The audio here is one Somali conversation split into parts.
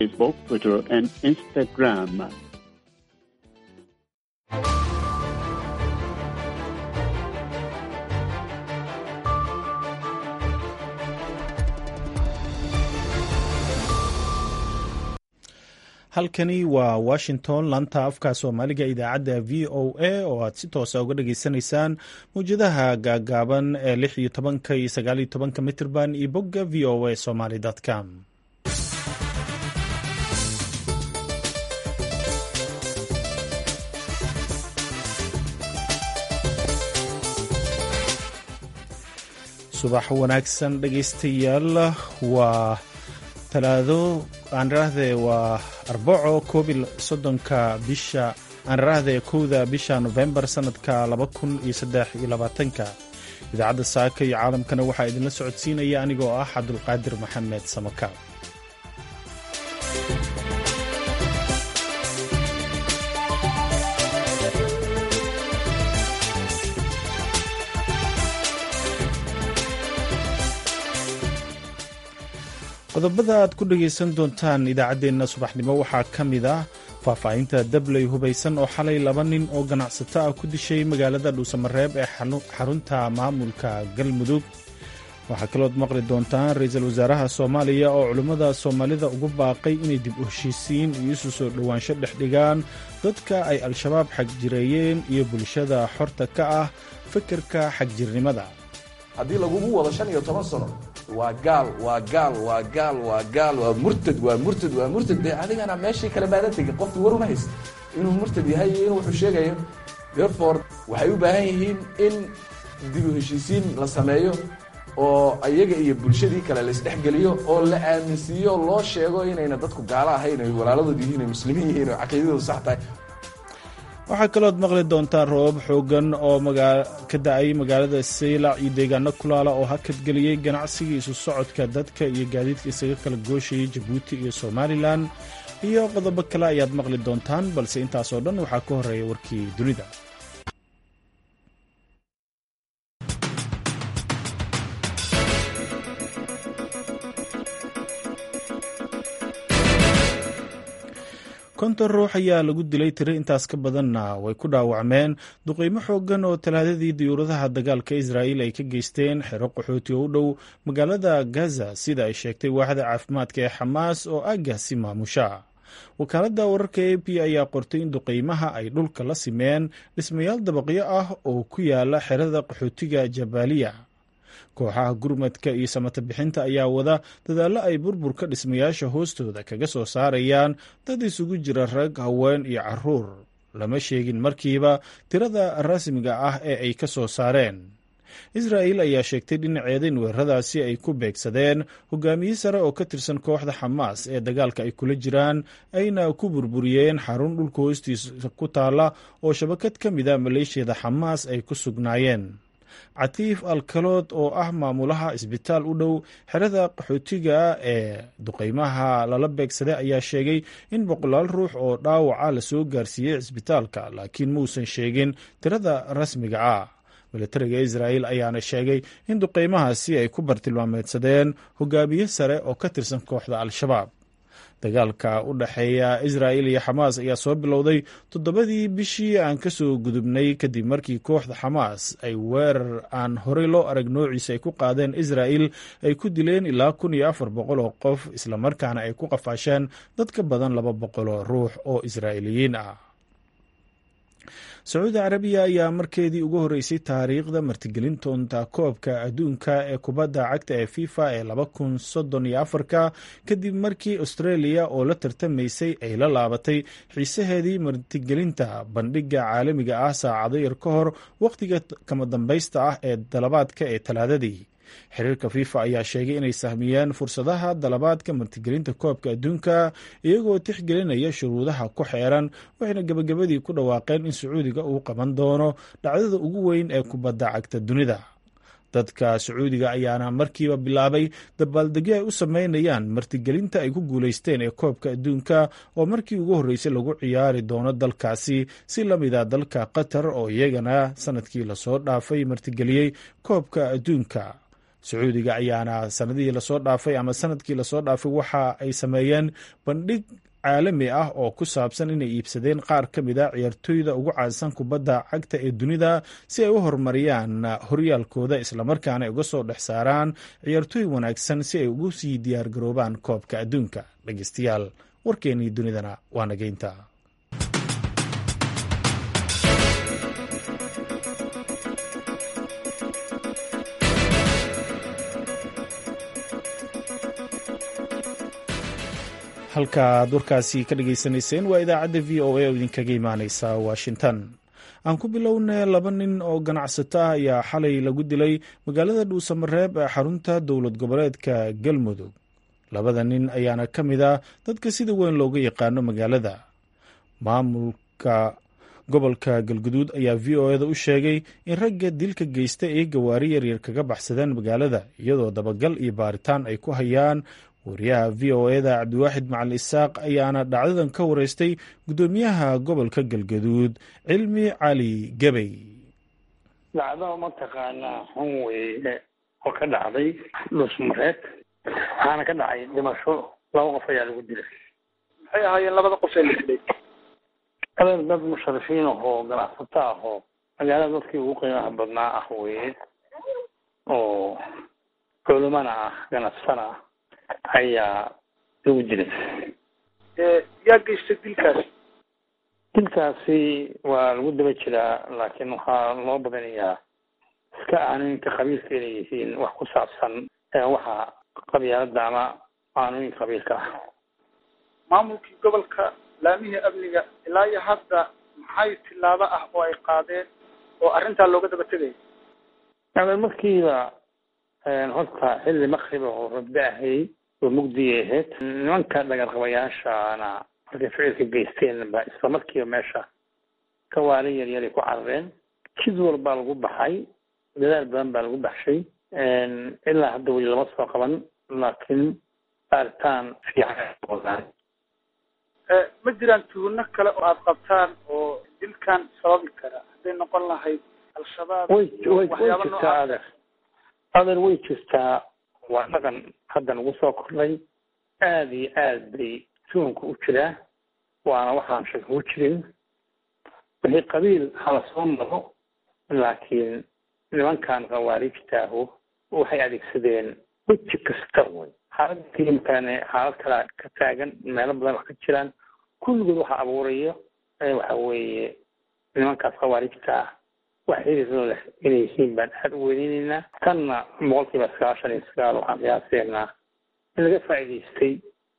Facebook, Twitter, and Instagram. halkani waa washington laanta afka soomaaliga idaacadda v o a oo aad si toosa uga dhageysanaysaan mawjadaha gaagaaban ee lix iyo tobanka iyo sagaal iyo tobanka mitirban iyo bogga v o a somaly com subax wanaagsan dhegaystayaal waa talaado aanrahde waa arbaco koobi soddonka bisha aanrahde kowda bisha nofembar sanadka laba kun iyo saddex iyo labaatanka idaacadda saaka iyo caalamkana waxaa idinla socodsiinaya anigoo ah cabdulqaadir maxamed samaka qodobada aad ku dhegaysan doontaan idaacaddeenna subaxnimo waxaa ka mid ah faahfaahinta dabley hubaysan oo xalay laba nin oo ganacsato ah ku dishay magaalada dhuusamareeb ee xarunta maamulka galmudug waxaa kalood maqli doontaan ra-iisul wasaaraha soomaaliya oo culimmada soomaalida ugu baaqay inay dib u heshiisiin iyo isu soo dhowaansho dhex dhigaan dadka ay al-shabaab xagjireeyeen iyo bulshada xorta ka ah fikirka xagjirnimada haddii lagugu wado shan iyo toban sano waa gaal waa gaal waa gaal waa gaal waa murtad waa murtad waa murtad dee adigana meeshii kale maadan tegin qofkii war uma hayst inuu murtad yahay iyo inuu wuxuu sheegayo therefore waxay u baahan yihiin in dib u heshiisiin la sameeyo oo iyaga iyo bulshadii kale la isdhexgeliyo oo la aaminsiiyo loo sheego inayna dadku gaalo ahayn ay walaaladood yihiin ay muslimiin yihiin oo caqiidadoodu sax tahay waxaa kalood maqli doontaan roobab xoogan oo ka da-ay magaalada saylac iyo deegaano kulaala oo hakadgeliyey ganacsigii isu socodka dadka iyo gaadiidka isaga kala gooshayay jabuuti iyo somalilan iyo qodobo kale ayaad maqli doontaan balse intaasoo dhan waxaa ka horeeya warkii dunida konton ruux ayaa lagu dilay tiro intaas ka badanna way ku dhaawacmeen duqeymo xoogan oo talaadadii diyuuradaha dagaalka israa'iil ay ka geysteen xero qaxooti oo u dhow magaalada gaza sida ay sheegtay waaxda caafimaadka ee xamaas oo aagaasi maamusha wakaaladda wararka a p ayaa qortay in duqeymaha ay dhulka la simeen dhismayaal dabaqyo ah oo ku yaala xerada qaxootiga jabaaliya kooxaha gurmadka iyo samata bixinta ayaa wada dadaallo ay burburka dhismayaasha hoostooda kaga soo saarayaan dad isugu jira rag haween iyo caruur lama sheegin markiiba tirada rasmiga ah ee ay ka soo saareen israa'il ayaa sheegtay dhinaceeda in weeraradaasi ay ku beegsadeen hogaamiye sare oo ka tirsan kooxda xamaas ee dagaalka ay kula jiraan ayna ku burburiyeen xarun dhulka hoostiisa ku taala oo shabakad ka mida maleeshiyada xamaas ay ku sugnaayeen catiif alkalood oo ah maamulaha isbitaal u dhow xerada qaxootiga ee duqeymaha lala beegsaday ayaa sheegay in boqolaal ruux oo dhaawaca lasoo gaarsiiyey cisbitaalka laakiin muusan sheegin tirada rasmiga ah milatariga israa'il ayaana sheegay in duqeymahaasi ay ku bartilmaameedsadeen hogaamiye sare oo ka tirsan kooxda al-shabaab dagaalka u dhexeeya israa'il iyo xamaas ayaa soo bilowday toddobadii bishii aan ka soo gudubnay kadib markii kooxda xamaas ay weerar aan horey loo arag noociisa ay ku qaadeen israa'il ay ku dileen ilaa kun iyo afar boqol oo qof islamarkaana ay ku qafaasheen dad ka badan laba boqol oo ruux oo israa'iiliyiin ah sacuudi carabiya ayaa markeedii ugu horreysay taariikhda martigelintoonta koobka adduunka ee kubadda cagta ee fifa ee laba kun soddon iyo afarka kadib markii australia oo la tartamaysay ay la laabatay xiisaheedii martigelinta bandhigga caalamiga ah saacado yar ka hor wakhtiga kama dambaysta ah ee dalabaadka ee talaadadii xiriirka fifa ayaa sheegay inay sahmiyeen fursadaha dalabaadka martigelinta koobka adduunka iyagoo tixgelinaya shuruudaha ku xeeran waxayna gebagabadii ku dhawaaqeen in sacuudiga uu qaban doono dhacdada ugu weyn ee kubadda cagta dunida dadka sacuudiga ayaana markiiba bilaabay dabaaldegyo ay u sameynayaan martigelinta ay ku guulaysteen ee koobka adduunka oo markii ugu horreysay lagu ciyaari doono dalkaasi si la mida dalka qatar oo iyagana sanadkii lasoo dhaafay martigeliyey koobka adduunka sacuudiga ayaana sanadihii lasoo dhaafay ama sanadkii lasoo dhaafay waxa ay sameeyeen bandhig caalami ah oo ku saabsan inay iibsadeen qaar ka mid a ciyaartooyda ugu caansan kubadda cagta ee dunida si ay u horumariyaan horyaalkooda islamarkaana ay uga soo dhex saaraan ciyaartooy wanaagsan si ay ugu sii diyaargaroobaan koobka adduunka dhegeystayaal warkeennii dunidana waa nageynta halka aad warkaasi ka dhageysanayseen waa idaacadda v o a oo idinkaga imaaneysa washington aan ku bilownay laba nin oo ganacsato ah ayaa xalay lagu dilay magaalada dhuusamareeb ee xarunta dowlad goboleedka galmudug labada nin ayaana ka mid ah dadka sida weyn looga yaqaano magaalada maamulka gobolka galguduud ayaa v o eda u sheegay in ragga dilka geysta ay gawaari yaryar kaga baxsadeen magaalada iyadoo dabagal iyo baaritaan ay ku hayaan wariyaha v o eda cabdiwaaxid macali isaaq ayaana dhacdadan ka wareystay guddoomiyaha gobolka galgaduud cilmi cali gebey dhacdo mataqaanaa xun weye oo ka dhacday dhusmareed waxaana ka dhacay dhimasho laba qof ayaa lagu dilay maxay ahaayeen labada qof ee la dilay adeer dad musharifiin ahoo ganacsato ahoo magaalada dadkii ugu qiimaha badnaa ah weye oo culimana ah ganacsana ah ayaa lagu dilay yaa geystay dilkaasi dilkaasi waa lagu daba jiraa laakiin waxaa loo badinayaa iska aanooyinka qabiilka inay yihiin wax ku saabsan waxa qabyaalada ama aanooyinka qabiilka ah maamulkii gobolka laamihii amniga ilaa iyo hadda maxay tilaabo ah oo ay qaadeen oo arrintaa looga daba tegaya adeer markiiba horta xilli makrib oo rabbe ahay oo mugdiyay ahayd nimanka dhagarqabayaashana markay ficilka geysteen ba isla markiiba meesha kawaali yaryaray ku carareen jid walbaa lagu baxay dadaal badan baa lagu baxshay ilaa hadda weli lama soo qaban laakiin baaritaan fiican ma jiraan tuhunno kale oo aada qabtaan oo dilkan sababi kara hadday noqon lahayd al-shabaab way way way waxyaaba jirtaa noocaas adeer adeer way jirtaa waa dhaqan hadda nagu soo kordhay aada iyo aad bay tuhunka u jiraa waana waxaan shaka ku jirin wixii qabiil hala soo maro laakiin nimankan khawaarijtaahu waxay adeegsadeen weji kasta wey xaalada keliimkaane xaalad kala ka taagan meelo badan wax ka jiraan kulligood waxa abuuraya ee waxa weeye nimankaas khawaarijta ah wax xiriirlo leh inay yihiin baan aada u weyneyneyna tanna boqolkiiba sagaashan iyo sagaal waxaan qiyaaseynaa in laga faa'iidaystay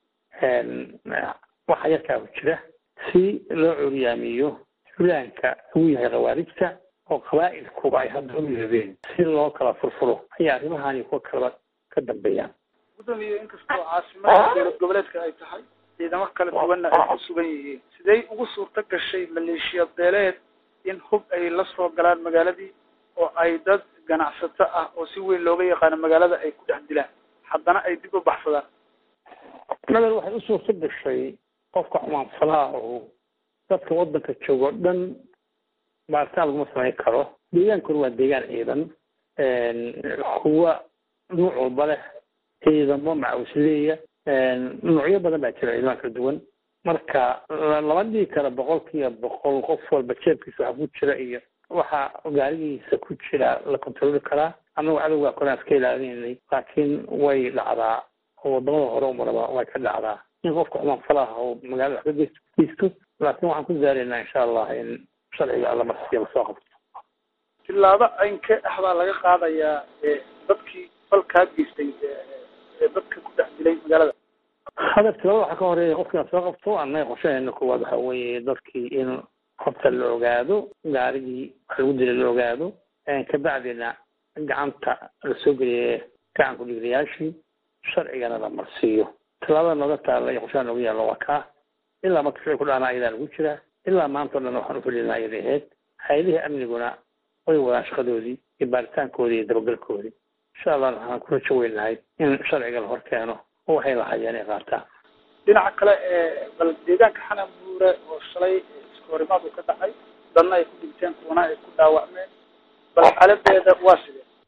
waxa yarkaa ku jira si loo curyaamiyo fulaanka uu yahay khawaarijta oo qabaa'ilkuba ay hadda u midoobeen si loo kala furfuro ayaa arrimahani kuwa kaleba ka dambeeyaan gudoomiye inkastoo caasimada dowlad goboleedka ay tahay ciidamo kala duwanna ay ku sugan yihiin sidee ugu suurto gashay maleeshiya beeleed in hub ay la soo galaan magaaladii oo ay dad ganacsato ah oo si weyn looga yaqaano magaalada ay ku dhex dilaan haddana ay dib u baxsadaan nader waxay u suurto gashay qofka xumaanfalaha oo dadka waddanka joogo o dhan baaritaan laguma samayn karo deegaankuna waa deegaan ciidan kuwa nuuc walba leh ciidamo macawsleeya nuucyo badan baa jira ciidamada kala duwan marka lama dhigi kara boqolkiiba boqol qof walba jeebkiisa waxa ku jira iyo waxa gaarigiisa ku jira la kontroli karaa annagu cadowgaa koraan iska ilaalinay laakiin way dhacdaa oo wadamada hore umaraba way ka dhacdaa in qofka xumaanfalaha oo magaalada wax ka geysto geysto laakiin waxaan ku zaaraynaa insha allah in sharciga alla marsiya lasoo qabto tilaabo aynke ah baa laga qaadayaa dadkii falkaa geystay ee dadka ku dhex dilay magaalada hadaf tilada waxaa ka horeeya qofkii la soo qabto annaga qorshaheena koowaad waxa weeye dadkii in horta la ogaado gaarigii wax lagu dilay la ogaado kabacdina gacanta la soo geliye gacanku dhiglayaashii sharcigana la marsiiyo tilaabada nooga taalla iyo qorshaha nooga yaallo waa kaa ilaa marka ficil ku dhacna ayadaa lagu jiraa ilaa maanta o dhan waxaan ufulinaa ayada ahayd hay-adihii amniguna way wadaan shaqadoodii iyo baaritaankoodii iyo dabagalkoodii insha allah waxaan ku rajo weynahay in sharciga la hor keeno oo waxay lahayeen ay qaataan dhinaca kale ee bal deegaanka xanan buure oo shalay iskahorimaad uu ka dhacay dadna ay ku dhinteen kuwana ay ku dhaawacmeen bal xaaladeeda waa sidee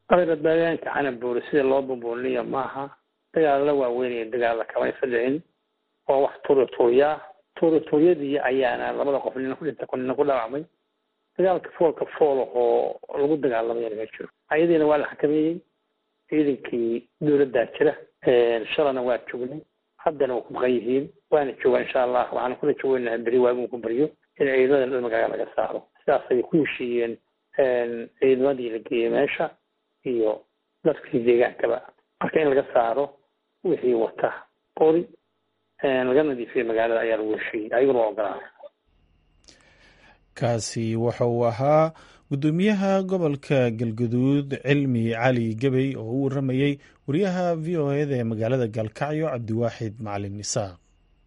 adeera deegaanka canabuuri sida loo bumbuulinayo maaha dagaalla waaweynaya dagaalla kamaysa dhicin waa wax tuurituuryaa tuurituuryadii ayaana labada qof nina ku dhintay nina ku dhaawacmay dagaalka foolka fool oo lagu dagaalamayana ma jiro ayadiina waa la xakameeyey ciidankii dowladdaa jira shalana waa joognay haddana waa ku maqan yihiin waana joogaa insha allah waxaana kula joogeynaa beri waagun ku baryo in ciidamadan dhan magaaga laga saaro sidaas ayay ku heshiiyeen ciidamadii la geeyey meesha iyo dadkii deegaankaba marka in laga saaro wixii wata qori laga nadiifiyo magaalada ayaa lagu heshiiyey ayaguna waa ogolaaday kaasi waxa uu ahaa guddoomiyaha gobolka galguduud cilmi cali gebey oo u waramayey wariyaha v o eda ee magaalada gaalkacyo cabdiwaaxid macalin isaaq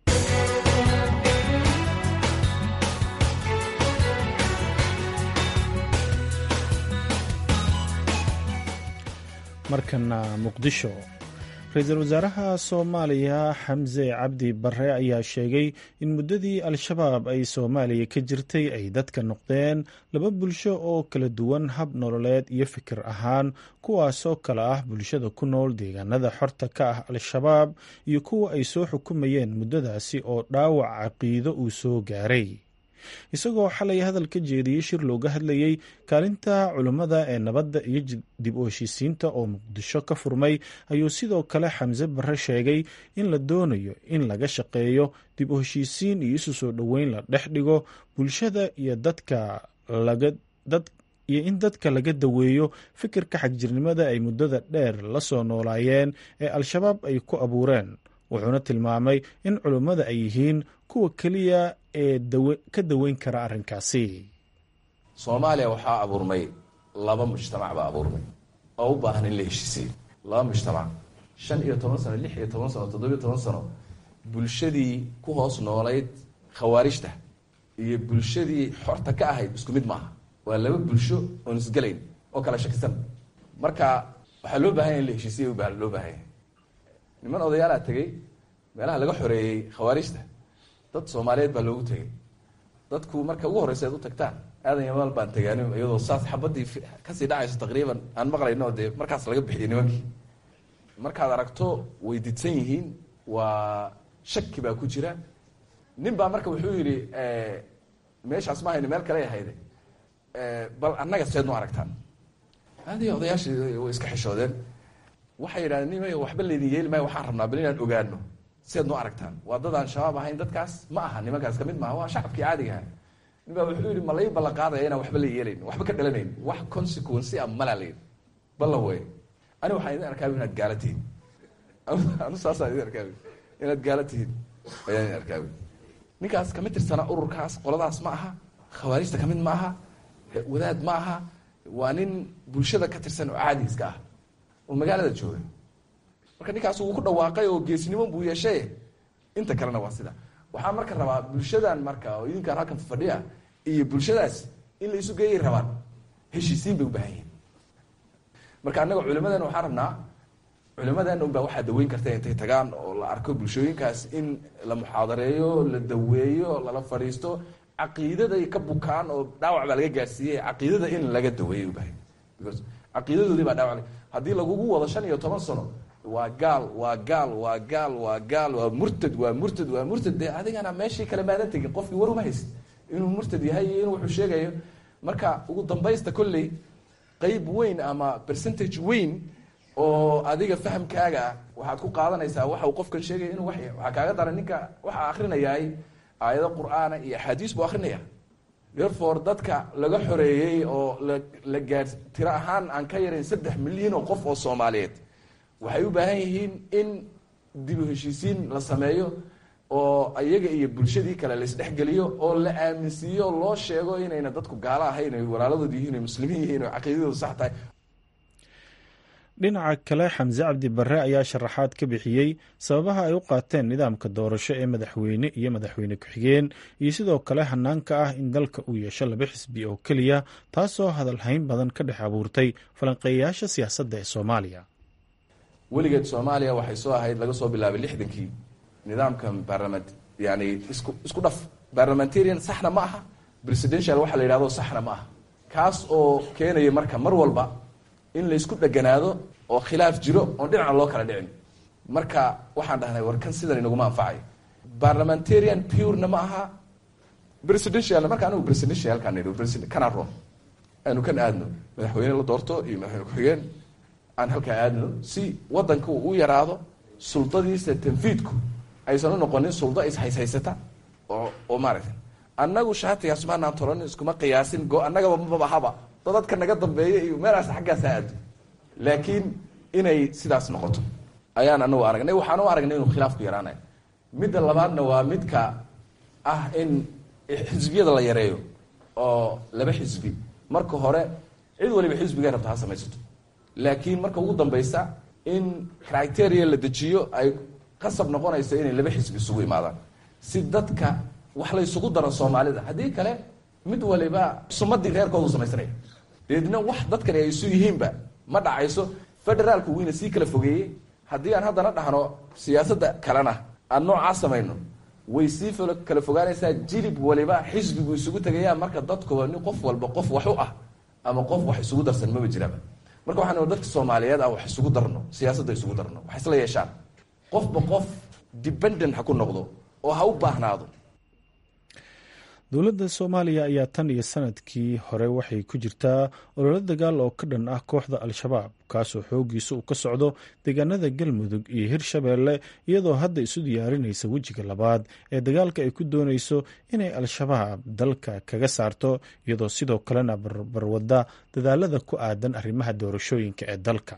markana muqdisho ra-iisul wasaaraha soomaaliya xamse cabdi bare ayaa sheegay in muddadii al-shabaab ay soomaaliya ka jirtay ay dadka noqdeen laba bulsho oo kala duwan hab nololeed iyo fikir ahaan kuwaasoo kale ah bulshada ku nool deegaanada xorta ka ah al-shabaab iyo kuwa ay soo xukumayeen muddadaasi oo dhaawac caqiido uu soo gaaray isagoo xalay hadal ka jeediyey shir looga hadlayey kaalinta culummada ee nabadda iyo dib u heshiisiinta oo muqdisho ka furmay ayuu sidoo kale xamse bare sheegay in la doonayo in laga shaqeeyo dib u heshiisiin iyo isu soo dhoweyn la dhex dhigo bulshada iyo dadka laga dad iyo in dadka laga daweeyo fikirka xagjirnimada ay muddada dheer la soo noolaayeen ee al-shabaab ay ku abuureen wuxuuna tilmaamay in culummada ay yihiin kuwa keliya ee ka daweyn kara arrinkaasi soomaaliya waxaa abuurmay laba mujtamac baa abuurmay oo u baahan in la heshiisiyo laba mujtamac shan iyo toban sano lix iyo toban sano toddobiyo toban sano bulshadii ku hoos noolayd khawaarijta iyo bulshadii xorta ka ahayd isku mid maaha waa laba bulsho oon isgelayn oo kala shakisan marka waxaa loo baahanya in la heshiisiya ba loo baahanya niman odayaalaa tegey meelaha laga xoreeyey khawaarijta dad soomaaliyeed baa loogu tegey dadku marka ugu horreysa ad u tagtaan aadan yamaal baan tegaani iyadoo saas xabadii kasii dhacayso taqriiban aan maqlayno dee markaas laga bixiyay nimankii markaad aragto way didsan yihiin waa shaki baa ku jira nin baa marka wuxuu yidhi meeshaas ma hayno meel kale ahayde bal annaga seed nu aragtaan adi odayaashii way iska xishoodeen waxay yidhahdeen nim waxba laydin yeeli maayo waxaan rabnaa bal inaan ogaano siaad noo aragtaan waa dad aan shabaab ahayn dadkaas ma aha nimankaas kamid maaha waa shacabkii caadiga aha nin baa wuxuu yihi ma lai ballan qaadaya inaan waxba la yeelayn waxba ka dhalanayn wax consequency a malaa layihi ballan wey ani waxaan idin arkaabi inaad gaala tihiin anu saasaan idin arkaabi inaad gaala tihiin ayaan idin arkaabi ninkaas kamid tirsana ururkaas qoladaas ma aha khawaarijta kamid ma aha wadaad ma aha waa nin bulshada ka tirsan oo caadi iska ah oo magaalada jooga marka ninkaas wuu ku dhawaaqay oo geesnimo buu yeeshay inta kalena waa sida waxaa marka rabaa bulshadan marka oo idinkaan halkan fadhiya iyo bulshadaas in la isu geeyay rabaan heshiisiin bay u baahan yihiin marka annaga culimadeena waxaan rabnaa culimadeena unbaa waxaa daweyn karta intay tagaan oo la arko bulshooyinkaas in la muxaadareeyo la daweeyo lala fadhiisto caqiidaday ka bukaan oo dhaawac baa laga gaarsiiyey caqiidada in laga daweeyo ubaahan because caqiidadoodii baa dhaawac haddii lagugu wado shan iyo toban sano waa gaal waa gaal waa gaal waa gaal waa murtad waa murtad waa murtad dee adigana meeshii kale maadan tegin qofkii war uma hayst inuu murtad yahay iyo inuu wuxuu sheegayo marka ugu dambaysta kolley qeyb weyn ama percentage weyn oo adiga fahamkaaga waxaad ku qaadanaysaa waxa uu qofkan sheegaya inuu wax waxaa kaaga daran ninka waxaa akrinayaay aayado qur-aana iyo axaadiis buu akrinaya therefore dadka laga xoreeyey oo la la gaar tiro ahaan aan ka yarayn saddex milyan oo qof oo soomaaliyeed waxay u baahan yihiin in dib u heshiisiin la sameeyo oo iyaga iyo bulshadii kale laisdhexgeliyo oo la aaminsiiyo loo sheego inayna dadku gaalo ahayn ay walaaladood yihiin ay muslimiin yihiin oo caqiidadoodu sax tahay dhinaca kale xamse cabdi bare ayaa sharaxaad ka bixiyey sababaha ay u qaateen nidaamka doorasho ee madaxweyne iyo madaxweyne ku-xigeen iyo sidoo kale hanaanka ah in dalka uu yeesho laba xisbi oo keliya taasoo hadalhayn badan ka dhex abuurtay falanqeeyayaasha siyaasadda ee soomaaliya weligeed soomaaliya waxay soo ahayd laga soo bilaabay lixdankii nidaamka baarlament yani isku isku dhaf barlamentarian saxna ma aha presidential waxa la yidhahdo saxna ma aha kaas oo keenaya marka mar walba in laysku dheganaado oo khilaaf jiro oon dhinaca loo kala dhicin marka waxaan dhahnay war kan sidan inaguma anfacayo parliamentarian purena ma aha presidential marka anigu presidentialkaan nidhi kana ron aanu kan aadno madaxweyne la doorto iyo madaxweyne ku-xigeen aan halkaa aadno si wadanka uu u yaraado suldadiisa tanfiidku aysan u noqonin suldo ishaysaysata oo oo maaragtay annagu shaatigaas maanaan tolan iskuma qiyaasin go annagaba mabahaba dadadka naga dambeeya iyo meelaas xaggaasa aado laakiin inay sidaas noqoto ayaan anagu aragnay waxaan u aragnay inuu khilaafku yaraanayo midda labaadna waa midka ah in xisbiyada la yareeyo oo laba xisbi marka hore cid waliba xisbigay rabta ha samaysato laakiin marka ugu dambeysa in criteria la dejiyo ay qasab noqonayso inay laba xisbi isugu imaadaan si dadka wax la ysugu daro soomaalida haddii kale mid waliba sumadii reerkoodu samaysanaya deedna wax dadkani ay isu yihiinba ma dhacayso federaalku weyna sii kala fogeeyey haddii aan haddana dhahno siyaasadda kalena aan noocaa samayno way sii kala fogaanaysaa jilib waliba xisbigu isugu tegaya marka dadkuba nin qof walba qof wax u ah ama qof wax isugu darsan maba jiraba marka waxaan dadka soomaaliyeed ah wax isugu darno siyaasadda isugu darno wax isla yeeshaan qofba qof dependent ha ku noqdo oo ha u baahnaado dowladda soomaaliya ayaa tan iyo sanadkii hore waxay ku jirtaa ololo dagaal oo ka dhan ah kooxda al-shabaab kaasoo xoogiisa uu ka socdo deegaanada galmudug iyo hirshabeelle iyadoo hadda isu diyaarinaysa wejiga labaad ee dagaalka ay ku doonayso inay al-shabaab dalka kaga saarto iyadoo sidoo kalena barbarwada dadaalada ku aadan arrimaha doorashooyinka ee dalka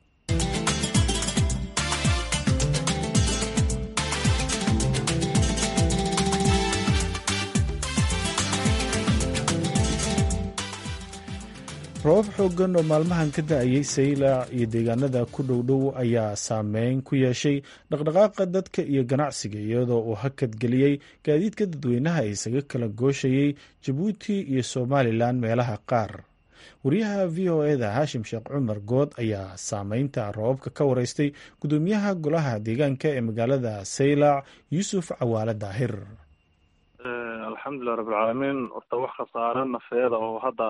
roobab xoogan oo maalmahan ka da-ayay saylac iyo deegaanada ku dhowdhow ayaa saameyn ku yeeshay dhaqdhaqaaqa dadka iyo ganacsiga iyadoo uu hakad geliyey gaadiidka dadweynaha isaga kala gooshayey jabuuti iyo somalilan meelaha qaar wariyaha v o eda haashim sheekh cumar good ayaa saameynta roobabka ka wareystay gudoomiyaha golaha deegaanka ee magaalada saylac yuusuf cawaale daahir alxamdulilah rabbilcaalamiin horta wax khasaare nafeeda oo hadda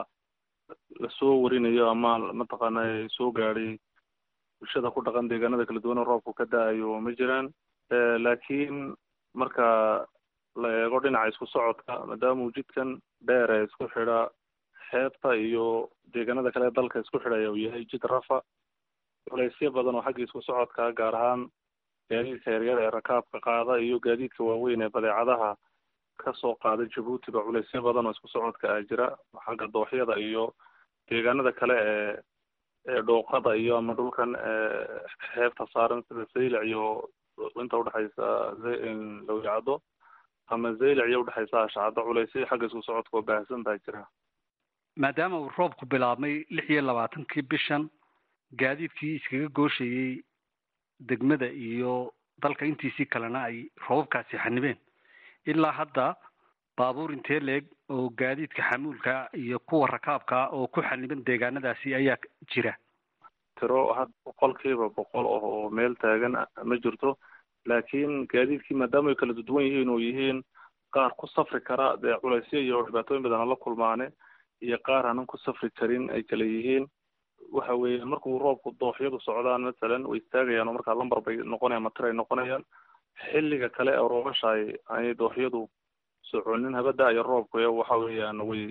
lasoo warinayo ama mataqaana soo gaadhay bulshada ku dhaqan deegaanada kala duwan oo roobku ka da-ayo ma jiraan laakiin marka la eego dhinaca isku socodka maadaama uu jidkan dheer ee isku xidha xeebta iyo deegaanada kale ee dalka isku xidhaya uu yahay jid rafa culeysyo badan oo xagga isku socodka gaar ahaan gaadiidka yaryar ee rakaabka qaada iyo gaadiidka waaweyn ee badeecadaha kasoo qaada jabuuti ba culeysyo badan oo isku socodka ah jira xagga dooxyada iyo deegaanada kale ee ee dhooqada iyo ama dhulkan xeebta saaran sida zaylac iyo inta udhexaysa lawyacado ama zaylac iyo udhexaysa ashacado culeysyo xagga isku socodka oo baahsan baa jira maadaama uu roobku bilaabmay lix iyo labaatankii bishan gaadiidkii iskaga gooshayey degmada iyo dalka intiisii kalena ay roobabkaasi xanibeen ilaa hadda baabuur intee leeg oo gaadiidka xamuulka iyo kuwa rakaabka oo ku xaniban deegaanadaasi ayaa jira tiro had boqolkiiba boqol oo meel taagan ma jirto laakiin gaadiidkii maadaama ay kala duwan yihiin oo yihiin qaar ku safri kara dee culeysyo iyo dhibaatooyin badan la kulmaane iyo qaar aanan ku safri karin ay kala yihiin waxa weeye markuu roobku dooxyadu socdaan matsalan way istaagayaan oo markaa lambar bay noqonayaan matir ay noqonayaan xilliga kale ee roobasha ay aanay dooxyadu soconin habada iyo roobku waxa weeyaan way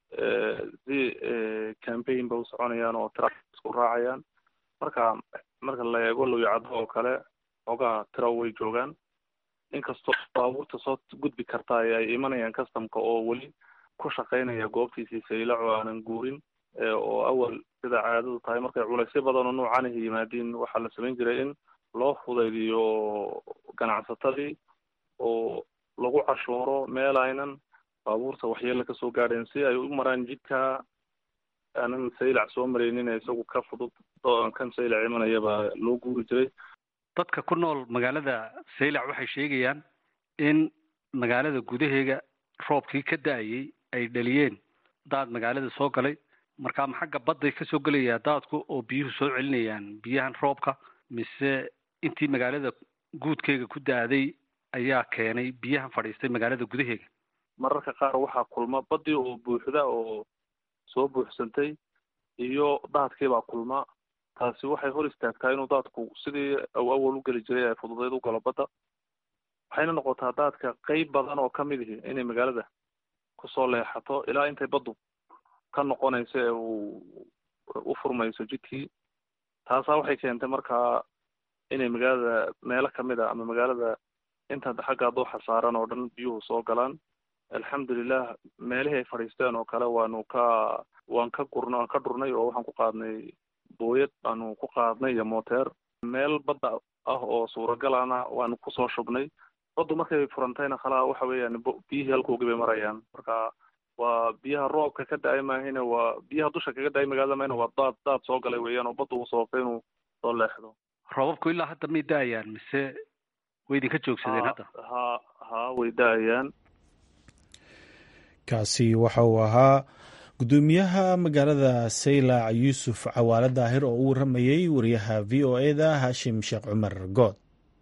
si campaign ba u soconayaan oo tira isku raacayaan marka marka la eego lawyacado oo kale xoogaha tira way joogaan inkastoo baabuurta soo gudbi karta ay imanayaan customka oo weli ku shaqaynaya goobtiisii saylac oo aanan guurin oo awal sida caadadu tahay markay culeysyo badan oo noocan ah yimaadiin waxaa la samayn jiray in loo fudaydiyo ganacsatadii oo lagu cashuuro meel aynan baabuurta waxyeelo kasoo gaadheen si ay u maraan jidka aanan saylac soo maraynin isagu ka fudud kan saylac imanaya baa loo guuri jiray dadka ku nool magaalada saylac waxay sheegayaan in magaalada gudaheega roobkii ka da-ayay ay dhaliyeen daad magaalada soo galay markaa ma xagga badday kasoo gelayaa daadku oo biyuhu soo celinayaan biyahan roobka mise intii magaalada guudkeega ku da-day ayaa keenay biyahan fadhiistay magaalada gudaheega mararka qaar waxaa kulma badii oo buuxda oo soo buuxsantay iyo daadkiibaa kulma taasi waxay hor istaagtaa inuu daadku sidii aw awal u geli jiray ay fududeyd u galo badda waxayna noqotaa daadka qeyb badan oo kamid ihi inay magaalada kusoo leexato ilaa intay baddu ka noqonayso ee uu u furmayso jidkii taasaa waxay keentay markaa inay magaalada meelo kamid a ama magaalada inta xagga dooxa saaran oo dhan biyuhu soo galaan alxamdulilah meelihii ay fadhiisteen oo kale waanu ka waan ka gurna waan ka dhurnay oo waxaan ku qaadnay booyad baanu ku qaadnay iyo mooteer meel badda ah oo suuragalana waanu kusoo shubnay baddu markay furantayna khalaa waxa weeyaan biyihii halkoogii bay marayaan marka waa biyaha roobka ka da-ay maahine waa biyaha dusha kaga da-ay magaalada maahine waa daad daad soo galay weeyaan oo baddu uu sababtay inuu soo leexdo roobabku ilaa hadda may da-ayaan mise way idinka joogsadeen hadda ha ha way da-ayaan kaasi waxa uu ahaa gudoomiyaha magaalada saylac yuusuf cawaale daahir oo u waramayey wariyaha v o e da hashim sheekh cumar good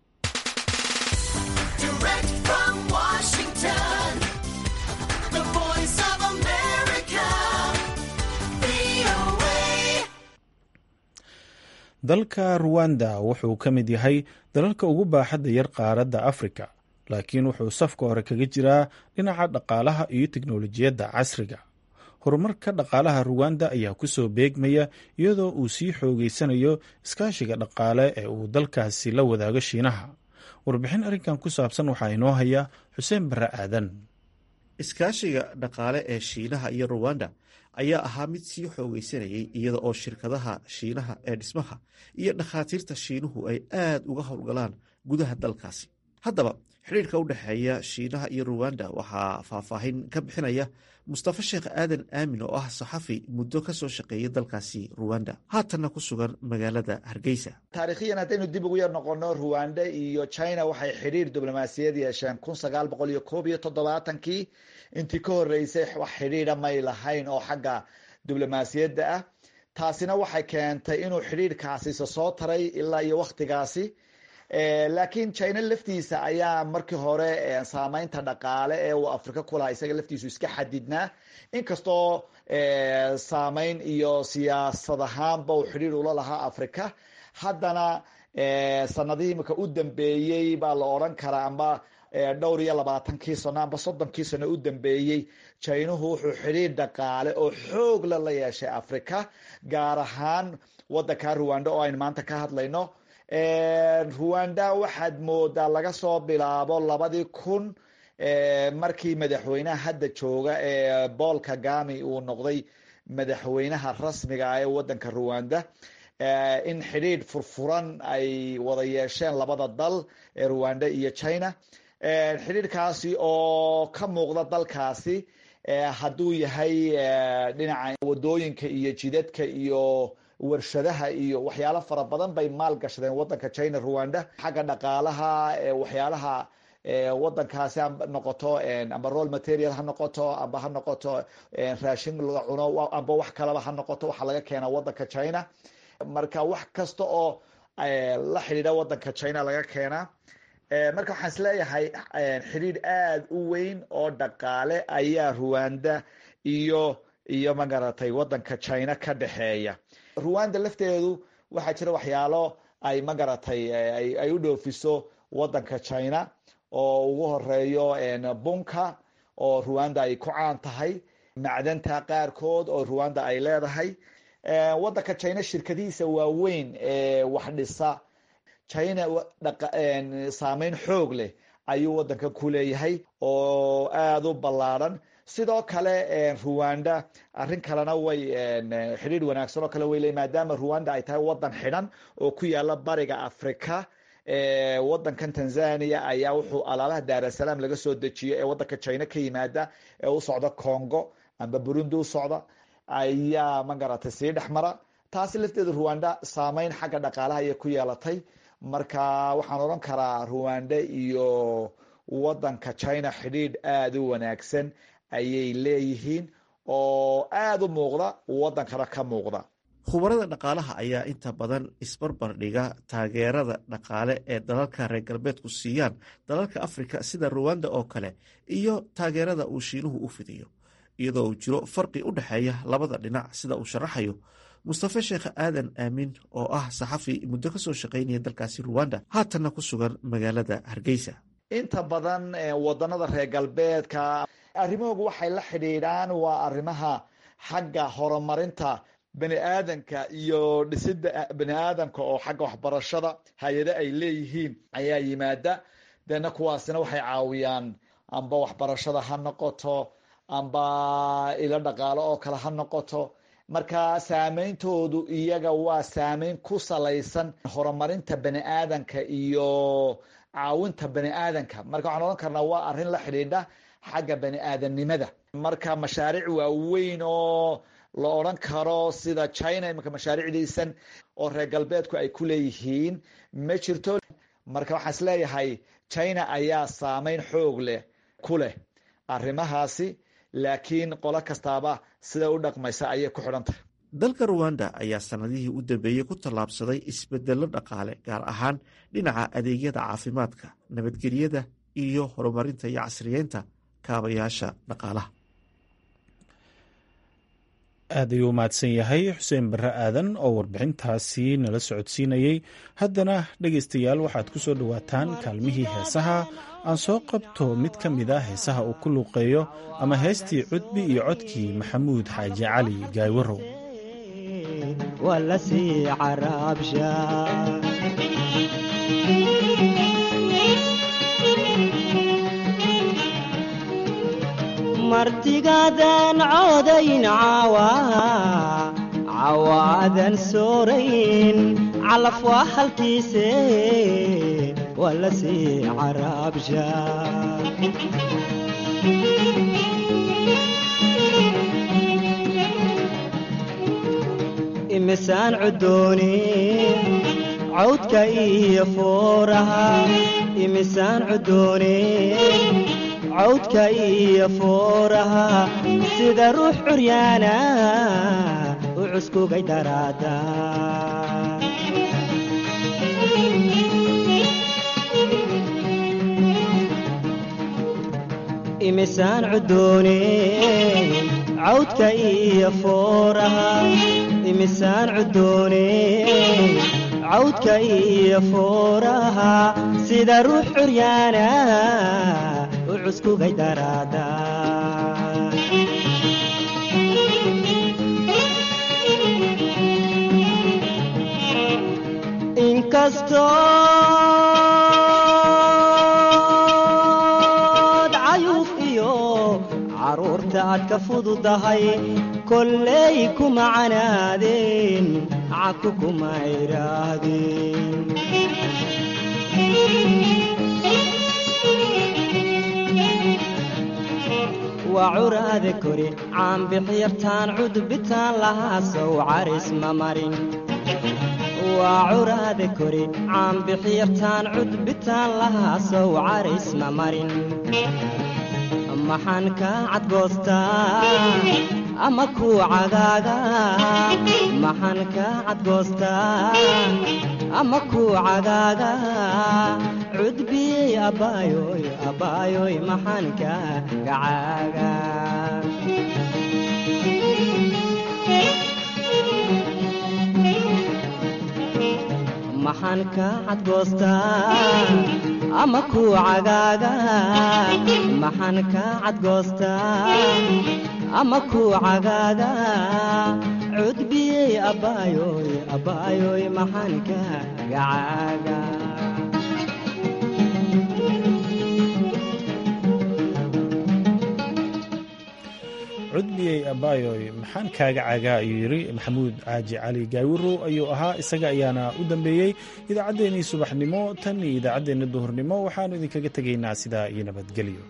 dalka ruwanda wuxuu ka mid yahay dalalka ugu baaxadda yar qaaradda afrika laakiin wuxuu safka hore kaga jiraa dhinaca dhaqaalaha iyo teknolojiyadda casriga horumarka dhaqaalaha ruwanda ayaa kusoo beegmaya iyadoo uu sii xoogeysanayo iskaashiga dhaqaale ee uu dalkaasi la wadaago shiinaha warbixin arrinkan ku saabsan waxaa inoo haya xuseen barre aadan iskaashiga dhaqaale ee shiinaha iyo ruwanda ayaa ahaa mid sii xoogeysanayay iyada oo shirkadaha shiinaha ee dhismaha iyo dhakhaatiirta shiinuhu ay aad uga howlgalaan gudaha dalkaasi haddaba xidhiirka u dhexeeya shiinaha iyo ruwanda waxaa faahfaahin ka bixinaya mustafa sheekh aadan aamin oo ah saxafi muddo ka soo shaqeeyay dalkaasi ruwanda haatanna ku sugan magaalada hargeysa taariikhiyan haddaynu dib ugu yar noqono ruwanda iyo china waxay xidhiir diblomaasiyad yeesheen kun sagaal boqol iyo koob iyo toddobaatankii intii ka horeysay wax xidhiidha may lahayn oo xagga diblomaasiyadda ah taasina waxay keentay inuu xidhiirkaasisa soo taray ilaa iyo wakhtigaasi laakiin china laftiisa ayaa markii hore saameynta dhaqaale ee uu afrika ku lahaa isaga laftiisu iska xadidnaa inkastoo saameyn iyo siyaasad ahaanba uu xidhiir ula lahaa afrika haddana sanadihii imika u dambeeyey baa la odran karaa amba dhowr iyo labaatankii sano amba soddonkii sano u dambeeyey jinuhu wuxuu xidhiir dhaqaale oo xoogla la yeeshay afrika gaar ahaan wadanka ruwanda oo aynu maanta ka hadlayno ruwanda waxaad moodaa laga soo bilaabo labadii kun markii madaxweynaha hadda jooga ee paul kagami uu noqday madaxweynaha rasmiga ah ee wadanka ruwanda in xidhiidh furfuran ay wada yeesheen labada dal ee ruwanda iyo china xidhiidhkaasi oo ka muuqda dalkaasi hadduu yahay dhinaca wadooyinka iyo jidadka iyo warshadaha iyo waxyaalo fara badan bay maal gashadeen wadanka china ruwanda xagga dhaqaalaha waxyaalaha wadankaasi ha noqoto amba roll material ha noqoto amba ha noqoto raashin laga cuno amba wax kalaba ha noqoto waxa laga keena wadanka china marka wax kasta oo la xidhiidha wadanka china laga keenaa marka waxaan isleeyahay xidhiidh aada u weyn oo dhaqaale ayaa ruwanda iyo iyo magaratay wadanka china ka dhexeeya ruwanda lafteedu waxaa jira waxyaalo ay magaratay ay u dhoofiso wadanka china oo ugu horeeyo bunka oo ruwanda ay ku caan tahay macdanta qaarkood oo ruwanda ay leedahay wadanka china shirkadihiisa waaweyn ee wax dhisa china saameyn xoog leh ayuu wadanka ku leeyahay oo aada u ballaadhan sidoo kale ruwanda arrin kalena way xidhiidh wanaagsan oo kale way leey maadaama ruwanda ay tahay wadan xidhan oo ku yaala bariga africa wadankan tanzania ayaa wuxuu alaabaha daarasalaam laga soo dejiyo ee wadanka china ka yimaada ee u socda congo amba burundi u socda ayaa magaratay sii dhex mara taasi lafteeda ruwanda saameyn xagga dhaqaalaha ayay ku yeelatay marka waxaan odhan karaa ruwanda iyo wadanka china xidhiidh aada u wanaagsan ayay leeyihiin oo aada u muuqda wadankana ka muuqda khubarada dhaqaalaha ayaa inta badan isbarbar dhiga taageerada dhaqaale ee dalalka reer galbeedku siiyaan dalalka afrika sida ruwanda oo kale iyo taageerada uu shiinuhu u fidiyo iyadoo uu jiro farqi u dhexeeya labada dhinac sida uu sharaxayo mustafe sheekh aadan aamin oo ah saxafi muddo ka soo shaqaynaya dalkaasi ruwanda haatanna ku sugan magaalada hargeysa inta badan wadanada reer galbeedka arrimahoogu waxay la xidhiidhaan waa arrimaha xagga horumarinta bani aadanka iyo dhisidda bani aadamka oo xagga waxbarashada hay-ado ay leeyihiin ayaa yimaada deena kuwaasina waxay caawiyaan amba waxbarashada ha noqoto amba ilo dhaqaalo oo kale ha noqoto marka saameyntoodu iyaga waa saameyn ku salaysan horumarinta bani aadanka iyo caawinta bani aadanka marka waxaan odhan karnaa waa arrin la xidhiidha xagga bani aadamnimada marka mashaariic waaweyn oo la odran karo sida china imanka mashaariicdiisan oo reer galbeedku ay ku leeyihiin ma jirto marka waxaan is leeyahay china ayaa saameyn xoog leh ku leh arrimahaasi laakiin qolo kastaaba sida u dhaqmaysa ayay ku xidhantahay dalka ruwanda ayaa sanadihii u dambeeyey ku tallaabsaday isbedello dhaqaale gaar ahaan dhinaca adeegyada caafimaadka nabadgelyada iyo horumarinta iyo casriyeynta kaabayaasha dhaqaalaha aad ayuu u mahadsan yahay xuseen barre aadan oo warbixintaasi nala socodsiinayey haddana dhegaystayaal waxaad ku soo dhowaataan kaalmihii heesaha aan soo qabto mid ka mid a heesaha uu ku luuqeeyo ama heestii cudbi iyo codkii maxamuud xaaji cali gaaywarow martigadan codayn cawa cawaadan soorayn calaf waa halkiise waa la sii caraabsha imisaan cudooni cawdka iyo fooraha imisaan cudooni cawdka iyo fooraha sida ruux curyaana u cuskugay daraada imisaan cudoone cawdka iyo fooraha imisaan cudoone cawdka iyo fooraha sida ruux curyaana u cuskugay daraada inkastood cayuuf iyo caruurta aad ka fududahay kolley kuma canaadeen caku kuma idhaahdeen waa curaade kori caanbixyartaan cudbitaan lahaa sow caris ma marin waa curaade kori caanbixyartaan cudbitaan lahaa sow caris ma marin maxaan kaa cadgoostaa ama kuu cagaaga maxaan kaa cadgoostaa ama kuu cagaaga cudbiyey abbaayoy abbaayoy maxaan kaa gacaaga maxaan kaa cadgoostaa ama kuu cagaaga maxaan kaa cadgoostaa ama kuu cagaaga cudbiyey abbaayoy abbaayoy maxaan kaa gacaaga cudbiyey abbaayoy maxaan kaaga cagaa ayuu yidhi maxamuud caaji cali gaawirow ayuu ahaa isaga ayaana u dambeeyey idaacaddeenii subaxnimo tan iyo idaacaddeenna duhurnimo waxaannu idinkaga tegaynaa sidaa iyo nabadgelyo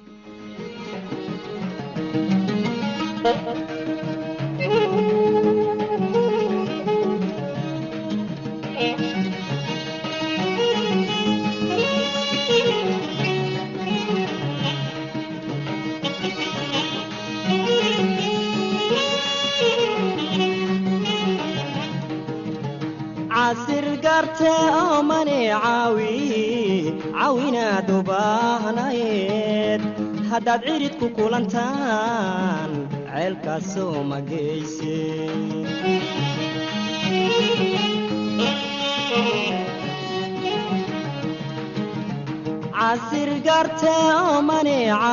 casir garte oo mani caawi caawinaad u baahnayd haddaad cidhid ku kulantaan ceelkaasoo mageyse casir garte oo mani